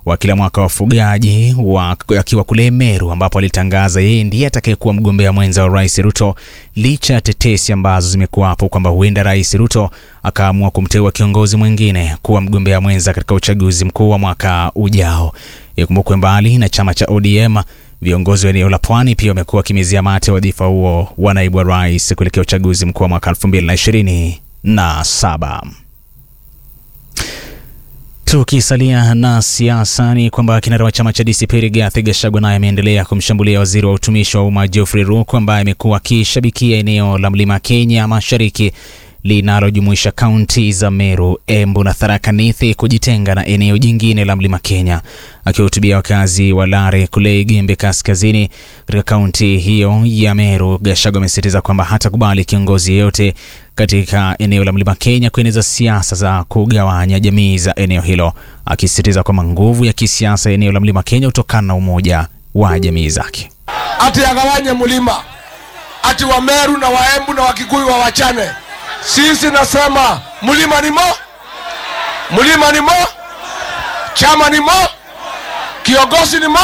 wa kila mwaka wa wafugaji wa, akiwa kule Meru ambapo alitangaza yeye ndiye atakayekuwa mgombea mwenza wa Rais Ruto licha ya tetesi ambazo zimekuwapo kwamba huenda Rais Ruto akaamua kumteua kiongozi mwingine kuwa mgombea mwenza katika uchaguzi mkuu wa mwaka ujao. Ikumbukwe mbali na chama cha ODM, viongozi wa eneo la Pwani pia wamekuwa wakimizia mate wadhifa huo wa naibu wa rais kuelekea uchaguzi mkuu wa mwaka 2027. Tukisalia na siasa ni kwamba kinara wa chama cha DCP Rigathi Gachagua naye ameendelea kumshambulia waziri wa utumishi wa umma Geoffrey Ruku ambaye amekuwa akishabikia eneo la Mlima Kenya Mashariki linalojumuisha kaunti za Meru, Embu na Tharaka Nithi kujitenga na eneo jingine la Mlima Kenya. Akiwahutubia wakazi wa Lare kule Igembe Kaskazini katika kaunti hiyo ya Meru, Gachagua amesisitiza kwamba hatakubali kiongozi yeyote katika eneo la Mlima Kenya kueneza siasa za kugawanya jamii za eneo hilo, akisisitiza kwamba nguvu ya kisiasa eneo la Mlima Kenya hutokana na umoja wa jamii zake. ati agawanye mlima, ati Wameru na Waembu na Wakikuyu wawachane. Sisi nasema mlima ni mo, mlima ni mo, chama ni mo, kiongozi ni mo.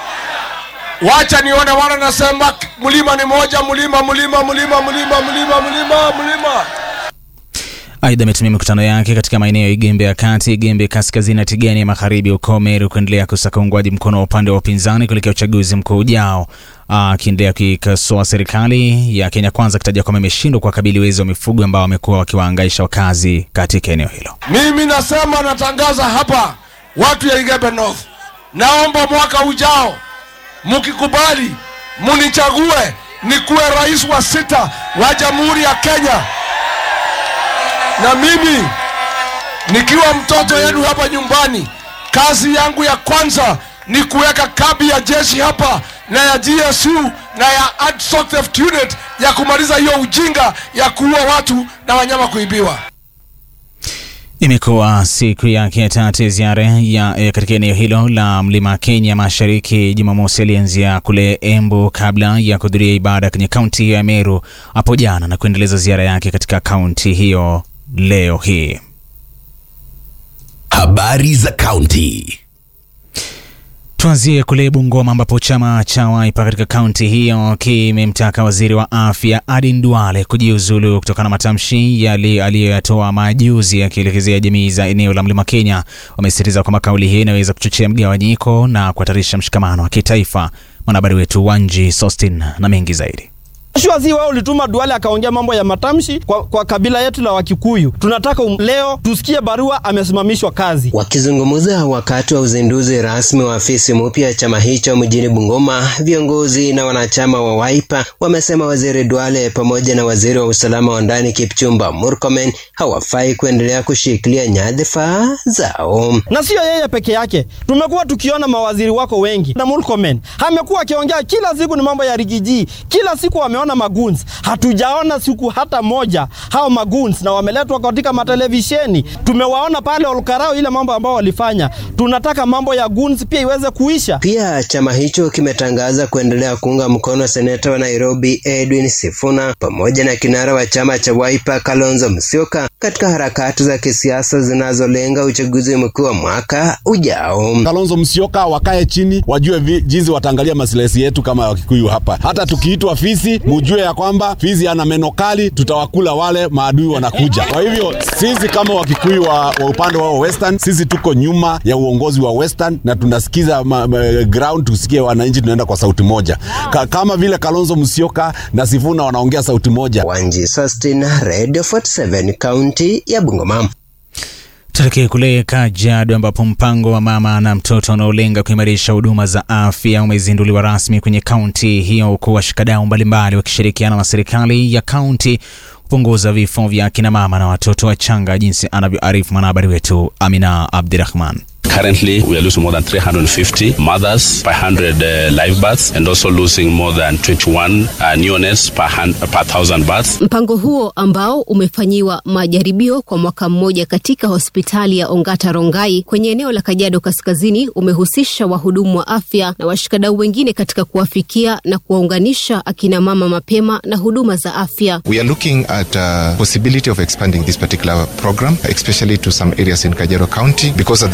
Wacha nione wana nasema mlima ni moja, mlima mlima mlima mlima mlima mlima mlima. Aidha, ametumia mikutano yake katika maeneo ya Igembe ya kati, Igembe kaskazini na Tigani ya magharibi huko Meru kuendelea kusaka uungwaji mkono wa upande wa upinzani kuelekea uchaguzi mkuu ujao, akiendelea kuikosoa serikali ya Kenya Kwanza akitaja kwamba imeshindwa kuwakabili wezi wa mifugo ambao wamekuwa wakiwahangaisha wakazi katika eneo hilo. Mimi nasema natangaza hapa, watu ya Igembe North, naomba mwaka ujao mkikubali, munichague nikuwe rais wa sita wa Jamhuri ya Kenya, na mimi nikiwa mtoto yenu hapa nyumbani, kazi yangu ya kwanza ni kuweka kambi ya jeshi hapa na ya GSU na ya Ad-Hoc Theft Unit ya kumaliza hiyo ujinga ya kuua watu na wanyama kuibiwa. Imekuwa siku yake ya tatu ya ziara ya e, katika eneo hilo la mlima Kenya Mashariki. Jumamosi alianzia kule Embu kabla ya kuhudhuria ibada kwenye kaunti hiyo ya Meru hapo jana na kuendeleza ziara yake katika kaunti hiyo leo hii. Habari za kaunti. Tuanzie kule Bungoma ambapo chama cha Wiper katika kaunti hiyo kimemtaka waziri wa afya Aden Duale kujiuzulu kutokana na matamshi yali aliyoyatoa majuzi yakielekezea jamii za eneo la mlima Kenya. Wamesisitiza kwamba kauli hii inaweza kuchochea mgawanyiko na kuhatarisha mshikamano wa kitaifa. Mwanahabari wetu Wanji Sostin na mengi zaidi. Shwazi wao ulituma Duale akaongea mambo ya matamshi kwa, kwa kabila yetu la Wakikuyu. Tunataka um, leo tusikie barua amesimamishwa kazi. Wakizungumza wakati wa uzinduzi rasmi wa afisi mpya ya chama hicho mjini Bungoma, viongozi na wanachama wa Wiper wamesema waziri Duale pamoja na waziri wa usalama wa ndani Kipchumba Murkomen hawafai kuendelea kushikilia nyadhifa zao. Na siyo yeye peke yake, tumekuwa tukiona mawaziri wako wengi, na Murkomen amekuwa akiongea kila siku ni mambo ya rigiji, kila siku wameona maguns. Hatujaona siku hata moja hao maguns, na wameletwa katika matelevisheni. Tumewaona pale Olkarao, ile mambo ambao walifanya. Tunataka mambo ya guns pia iweze kuisha. Pia chama hicho kimetangaza kuendelea kuunga mkono seneta wa Nairobi Edwin Sifuna pamoja na kinara wa chama cha Wiper Kalonzo Musyoka katika harakati za kisiasa zinazolenga uchaguzi mkuu wa mwaka ujao. Kalonzo Musyoka wakae chini, wajue jinsi wataangalia masilahi yetu kama Wakikuyu hapa. Hata tukiitwa fisi, mujue ya kwamba fisi ana meno kali, tutawakula wale maadui wanakuja. Kwa hivyo sisi kama Wakikuyu wa, wa upande wao Western, sisi tuko nyuma ya uongozi wa Western na tunasikiza ma, ma, ground, tusikie wananchi, tunaenda kwa sauti moja Ka, kama vile Kalonzo Musyoka na Sifuna wanaongea sauti moja. Wanji Sustin, Radio 47 kaunti ya Bungoma. Tuelekee kule Kajiado ambapo mpango wa mama na mtoto unaolenga kuimarisha huduma za afya umezinduliwa rasmi kwenye kaunti hiyo, huku washikadau mbalimbali wakishirikiana na serikali ya kaunti kupunguza vifo vya akina mama na watoto wachanga, jinsi anavyoarifu mwanahabari wetu Amina Abdirahman. Currently, we are losing more than 350 mothers per 100 uh, live births and also losing more than 21 uh, neonates per, hand, per thousand births. Mpango huo ambao umefanyiwa majaribio kwa mwaka mmoja katika hospitali ya Ongata Rongai kwenye eneo la Kajiado Kaskazini umehusisha wahudumu wa afya na washikadau wengine katika kuwafikia na kuwaunganisha akina mama mapema na huduma za afya. We are looking at uh, possibility of expanding this particular program especially to some areas in Kajiado County because at the moment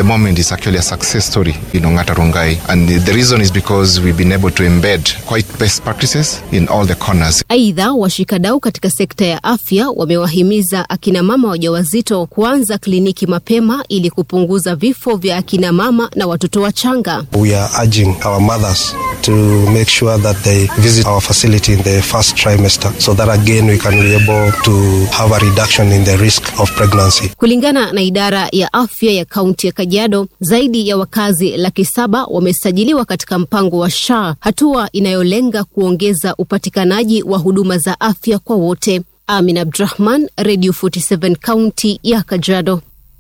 is actually a success story in Ongata Rongai. And the, the reason is because we've been able to embed quite best practices in all the corners. Aidha, washikadau katika sekta ya afya wamewahimiza akina mama wajawazito kuanza kliniki mapema ili kupunguza vifo vya akina mama na watoto wachanga. We are urging our mothers to make sure that they visit our facility in the first trimester so that again we can be able to have a reduction in the risk of pregnancy. Kulingana na idara ya afya ya kaunti ya Kajiado, zaidi ya wakazi laki saba wamesajiliwa katika mpango wa SHA, hatua inayolenga kuongeza upatikanaji wa huduma za afya kwa wote. Amin Abdrahman, Radio 47 kaunti ya Kajiado.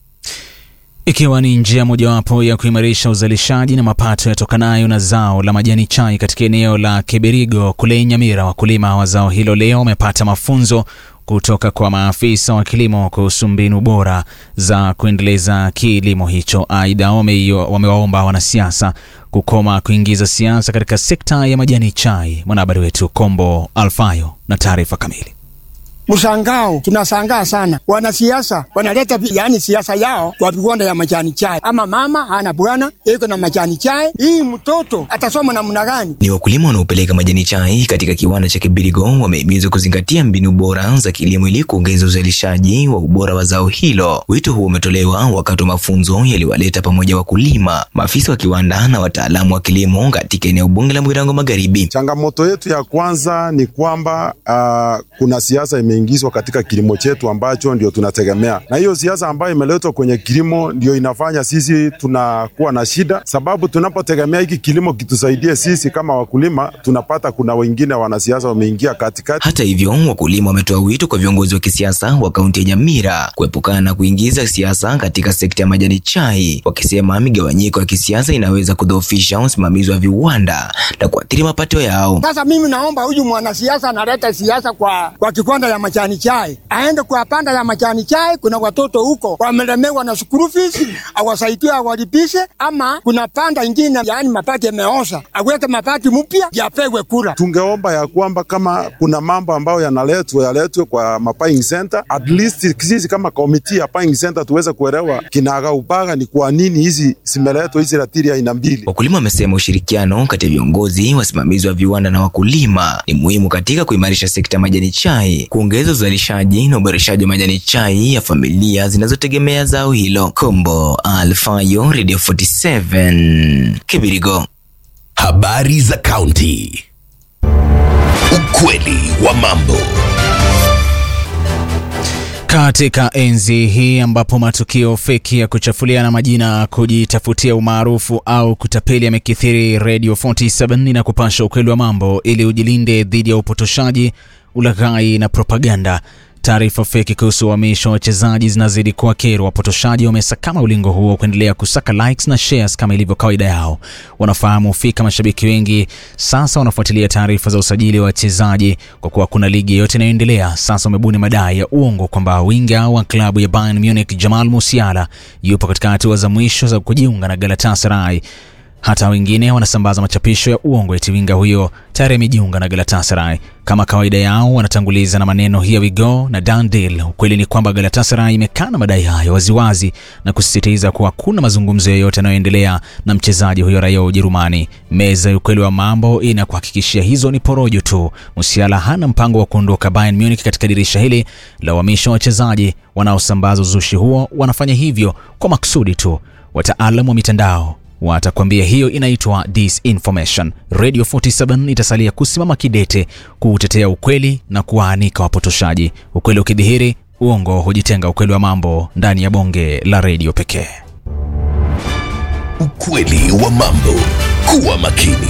Ikiwa ni njia mojawapo ya kuimarisha uzalishaji na mapato yatokanayo na zao la majani chai katika eneo la Kibirigo kule Nyamira, wakulima wa zao hilo leo wamepata mafunzo kutoka kwa maafisa wa kilimo kuhusu mbinu bora za kuendeleza kilimo hicho. Aidha, wamewaomba wanasiasa kukoma kuingiza siasa katika sekta ya majani chai. Mwanahabari wetu Kombo Alfayo na taarifa kamili. Mshangao, tunashangaa sana. Wanasiasa wanaleta yani siasa yao kwa viwanda ya majani chai, ama mama hana bwana iko na majani chai, hii mtoto atasoma namna gani? Ni wakulima wanaopeleka majani chai katika kiwanda cha Kibirigo wamehimizwa kuzingatia mbinu bora za kilimo ili kuongeza uzalishaji wa ubora wa zao hilo. Wito huo umetolewa wakati wa mafunzo yaliwaleta pamoja wakulima, maafisa wa kiwanda na wataalamu wa kilimo katika eneo bunge la Mwirango Magharibi. Changamoto yetu ya kwanza ni kwamba uh, kuna siasa ime ingizwa katika kilimo chetu ambacho ndio tunategemea, na hiyo siasa ambayo imeletwa kwenye kilimo ndio inafanya sisi tunakuwa na shida, sababu tunapotegemea hiki kilimo kitusaidie sisi kama wakulima, tunapata kuna wengine wanasiasa wameingia katikati. Hata hivyo, wakulima wametoa wito kwa viongozi wa kisiasa wa kaunti ya Nyamira kuepukana na kuingiza siasa katika sekta ya majani chai, wakisema migawanyiko ya kisiasa inaweza kudhoofisha usimamizi wa viwanda na kuathiri mapato yao. Sasa mimi naomba huyu mwanasiasa analeta siasa kwa, kwa kiwanda ya majani chai aende kwa panda ya majani chai. Kuna watoto huko wamelemewa na school fees, awasaidie awalipishe, ama kuna panda ingine, yaani mapati yameoza, aweke mapati mpya yapewe kura. Tungeomba ya kwamba kama kuna mambo ambayo yanaletwa yaletwe kwa mapaying center, at least sisi kama komiti ya paying center tuweze kuelewa kinagaubaga ni kwa nini hizi zimeletwa hizi ratili aina mbili. Wakulima wamesema ushirikiano kati ya viongozi, wasimamizi wa viwanda na wakulima ni muhimu katika kuimarisha sekta ya majani chai, kuongeza uzalishaji na uboreshaji wa majani chai ya familia zinazotegemea zao hilo. Kombo Alfayo, Radio 47 Kibirigo. Habari za kaunti. Ukweli wa mambo. Katika enzi hii ambapo matukio feki ya kuchafuliana majina, kujitafutia umaarufu au kutapeli yamekithiri, Radio 47 inakupasha ukweli wa mambo ili ujilinde dhidi ya upotoshaji, ulaghai na propaganda. Taarifa feki kuhusu uhamisho wa wachezaji zinazidi kuwa kero. Wapotoshaji wamesakama ulingo huo kuendelea kusaka likes na shares kama ilivyo kawaida yao. Wanafahamu fika mashabiki wengi sasa wanafuatilia taarifa za usajili wa wachezaji kwa kuwa kuna ligi yoyote inayoendelea. Sasa wamebuni madai ya uongo kwamba winga wa klabu ya Bayern Munich Jamal Musiala yupo katika hatua za mwisho za kujiunga na Galatasaray. Hata wengine wanasambaza machapisho ya uongo eti winga huyo tayari amejiunga na Galatasaray. Kama kawaida yao, wanatanguliza na maneno here we go na done deal. Ukweli ni kwamba Galatasaray imekana madai hayo waziwazi na kusisitiza kuwa hakuna mazungumzo yoyote yanayoendelea na mchezaji huyo raia wa Ujerumani. Meza ya ukweli wa mambo inakuhakikishia hizo ni porojo tu. Musiala hana mpango wa kuondoka Bayern Munich katika dirisha hili la uhamisho wa wachezaji. Wanaosambaza uzushi huo wanafanya hivyo kwa makusudi tu. Wataalamu wa mitandao watakwambia hiyo inaitwa disinformation. Radio 47 itasalia kusimama kidete kuutetea ukweli na kuwaanika wapotoshaji. Ukweli ukidhihiri, uongo hujitenga. Ukweli wa mambo ndani ya bonge la redio pekee. Ukweli wa mambo. Kuwa makini.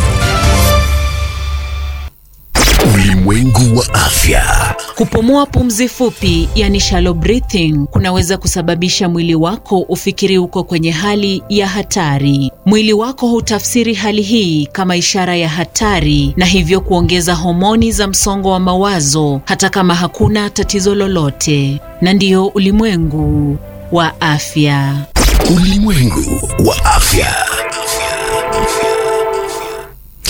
Ulimwengu wa afya. Kupumua pumzi fupi, yani shallow breathing, kunaweza kusababisha mwili wako ufikiri uko kwenye hali ya hatari. Mwili wako hutafsiri hali hii kama ishara ya hatari na hivyo kuongeza homoni za msongo wa mawazo hata kama hakuna tatizo lolote. Na ndiyo ulimwengu wa afya. Ulimwengu wa afya.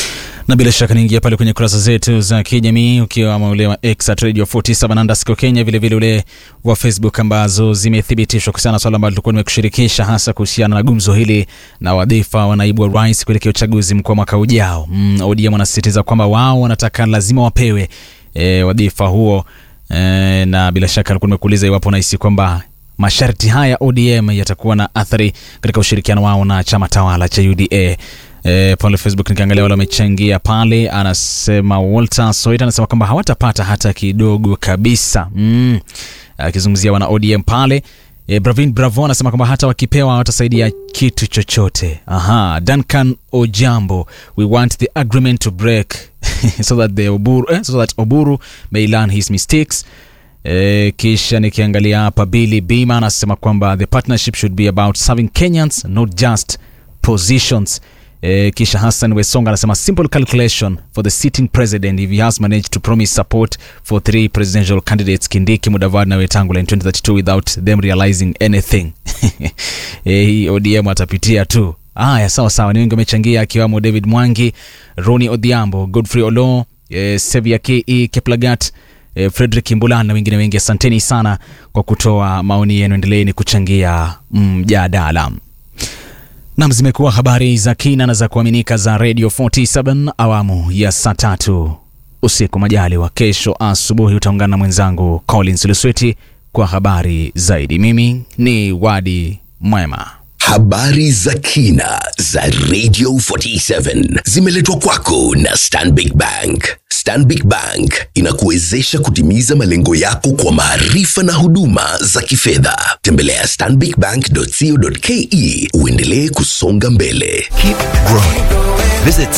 na bila shaka niingia pale kwenye kurasa zetu za kijamii ukiwa ule wa X at Radio 47 underscore Kenya, vilevile ule wa Facebook ambazo zimethibitishwa kuhusiana na swala ambalo tulikuwa nimekushirikisha hasa kuhusiana na gumzo hili na wadhifa wa naibu wa rais kuelekea uchaguzi mkuu wa mwaka ujao. Mm, ODM wanasisitiza kwamba wao wanataka lazima wapewe e, wadhifa huo e, na bila shaka nilikuwa nimekuuliza iwapo unahisi kwamba masharti haya ODM yatakuwa na athari katika ushirikiano wao na chama tawala cha UDA. E, pale Facebook nikiangalia wale wamechangia pale, anasema Walter Soit anasema kwamba hawatapata hata kidogo kabisa mm. Akizungumzia wana ODM pale e, Bravin Bravo anasema kwamba hata wakipewa hawatasaidia kitu chochote. Aha, Duncan Ojambo, we want the agreement to break so that the Oburu, eh, so that Oburu may learn his mistakes. E, kisha nikiangalia hapa Billy Bima anasema kwamba the partnership should be about serving Kenyans not just positions. E, kisha Hassan Wesonga anasema simple calculation for the sitting president if he has managed to promise support for three presidential candidates Kindiki, Mudavadi na Wetangula in 2032 without them realizing anything. E, hii ODM atapitia tu. Haya, sawa sawa, ni wengi wamechangia akiwamo David Mwangi, Roni Odhiambo, Godfrey Olo, e, Sevia Ke Keplagat e, Frederick Mbulan na wengine wengi. Asanteni sana kwa kutoa maoni yenu, endeleeni kuchangia mjadala. Mm, Nam, zimekuwa habari za kina na za kuaminika za Radio 47 awamu ya saa tatu usiku. Majali wa kesho asubuhi utaungana na mwenzangu Collins Lusweti kwa habari zaidi. Mimi ni Wadi Mwema. Habari za kina za Radio 47 zimeletwa kwako na Stanbic Bank. Stanbic Bank inakuwezesha kutimiza malengo yako kwa maarifa na huduma za kifedha. Tembelea stanbicbank.co.ke uendelee kusonga mbele. Keep growing. Visit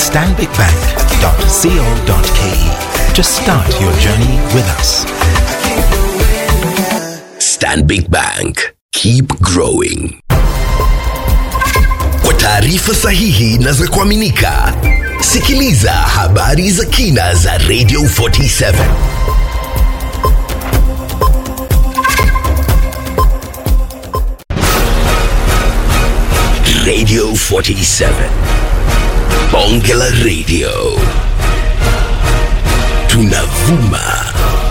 stanbicbank.co.ke to start your journey with us. Stanbic Bank. Keep growing. Kwa taarifa sahihi na za kuaminika, sikiliza habari za kina za Radio 47. Radio 47. Bonge la Radio. Tunavuma